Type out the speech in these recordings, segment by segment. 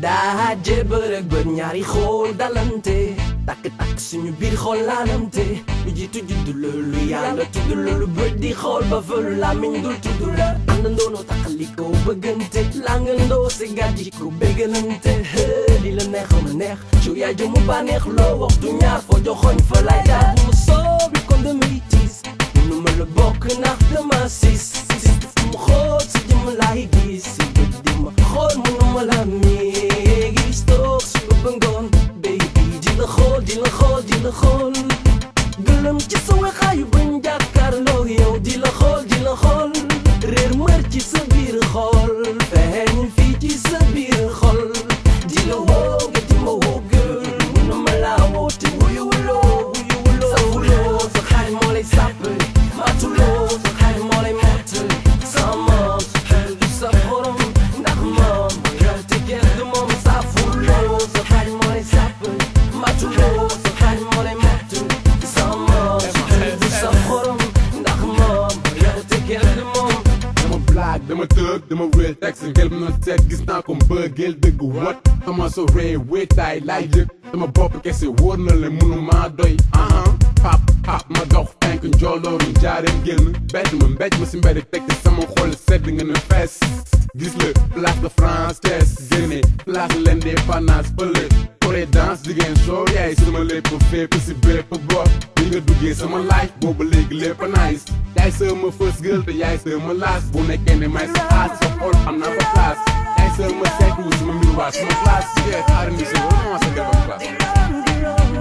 daa jébbal ak bët ñaari xool dalante takk takk suñu biir xool laalante lu jiitu juddu loolu yàlla tudd loolu bët di xool ba fëlu làmmiñ dul tudd la àndandoo noo taxalikoo bëggante langandoo si gàjji ko béggalante li la neex ma neex ci yaay jëmu bànneex loo waxtu ñaar foo joxoñ fa lay daal mu soobi kon damay tiis nu ma la bokk ndax dama sis sis mu xool si jëmm laay gis si bët di ma xool mënu ma la mi gis toog suba ba ngoon baby di la xool di la xool di la xool gëlëm ci sa wexaayu bañ jàkkaarloo yow di la xool di la xool réer mër ci sa biir xol feeñ fii ci sa biir xol di la woo nga di ma woo gël mënu ma laa woote wuyu wuloo wuyu wuloo sa wuloo sa xarit moo lay sàppali matuloo sa xarit moo lay mottali sama sa xel du sa borom ndax moom yow te kenn du moom sa fuloo sa xarit moo lay sàppali matuloo sa xarit moo lay mottali sama sa xel du sa borom ndax moom yow te kenn du moom dama blague dama tëg dama wéel teg si ngel na seet gis naa ko mbëggeel dëgg wat ama so ree wéetaay laay yëg dama bopp kese wóor na le munu maa doy aha pap pap ma dox fenk njoolooru njaareem génn bett ma mbéj ma si mbedd teg ci sama xol sedd nga ne fees gis la place de France Thiès génne place l'indépendance fële Corée danse jigéen soo yaay sama lépp fépp si bépp bopp li nga duggee sama life boobu léegi lépp nice yaay sama first girl te yaay sama last bu nekkee ne may sa aas sa xol am naa fa place yaay sama seetu sama miroir sama classe yeah xaaral ni si vraiment sa gën a classe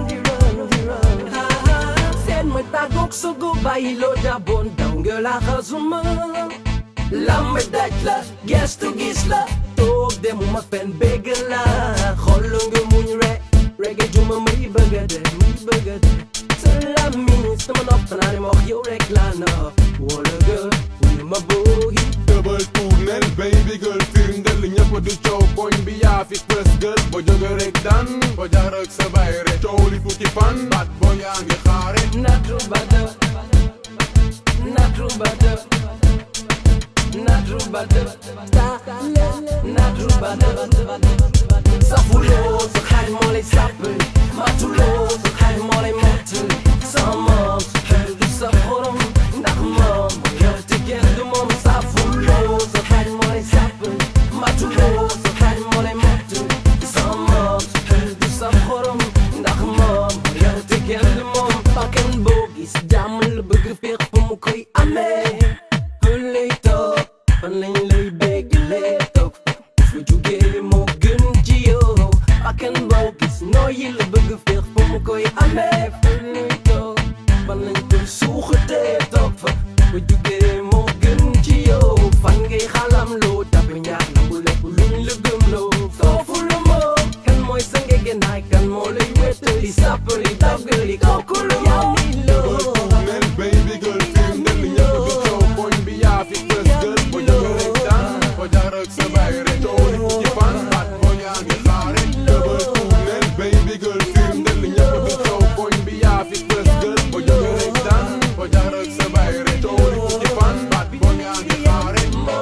seen ma tàggoog sa go bàyyi loo jàppoon daw nga la xasuma lamb daj la gestu gis la toog demuma fen bégg la xool nga muñ re reggae juma muy bëgg a de muy bëgg a de sa làmmiñ sama nopp naa ne ma wax yow rek laa na wala gër wuyu ma boogi tëbal tournel baby girl firndel ñëpp di coow koñ bi yaa fi first girl ba jóge rek dan ba jaar ak sa bay rek coow li fukki fan baat boo yaa ngi xaare Natu bada Natu bada Natu bada Natu bada Safuloo sa xarit moo lay sàppali Matuloo sa xarit moo lay mottali Sama sa xel du sa xorom ndax moom yow te kenn du moom Safuloo sa xarit moo lay sàppali Matuloo sa xarit moo lay mottali Sama sa xel du sa xorom ndax moom yow te kenn du moom bakkan boo gis jàmm la bëgg féex fu mu koy amee fu lay toog fan lañ lay béggalee toog fu jugee moo gën ci yow bakkan boo gis nooyi la bëgg féex fu mu koy amee fu lay toog fan lañ koy suuxatee toog fa fu jugee moo gën ci yow fan ngay xalam loo tabi ñaax nangu lépp luñ la gëm loo foofu la moo kan mooy sa ngegenaay kan moo lay wéttali sàppali daggali kooku la moo ni loo tournel baby girl firndel ñëpp di coow koñ bi yaa fi first girl ba jóge rek dan ba jaar ak sa bay rek coow li fukki fan baat boo yaa ngi xaare tëbal tournel baby girl firndel ñëpp di coow koñ bi yaa fi first girl ba jóge rek dan ba jaar ak sa bay rek coow li fukki fan baat boo yaa ngi xaare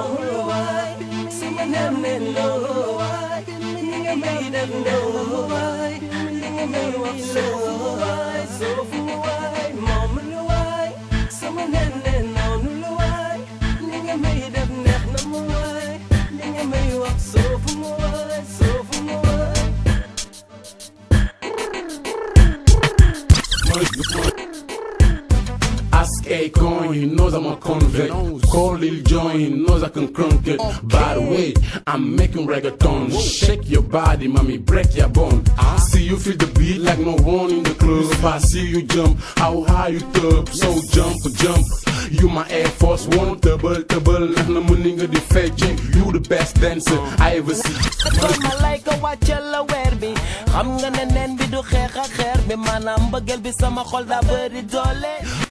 Ask Akon, he knows I'm a convict. Call Lil Jon, he knows I can crunk it. By the way, I'm making reggaeton. Shake your body, mommy, break your bone. See you feel the beat like no one in the club. I see you jump, how high you up. So jump, jump. You my Air Force One, double, double. Nah, na money nga di fecc. You the best dancer I ever see. kon ma lay ko wàccal la weer bi xam nga ne nen bi du xeex ak xeer bi maanaam mbëggeel bi sama xol daa bëri doole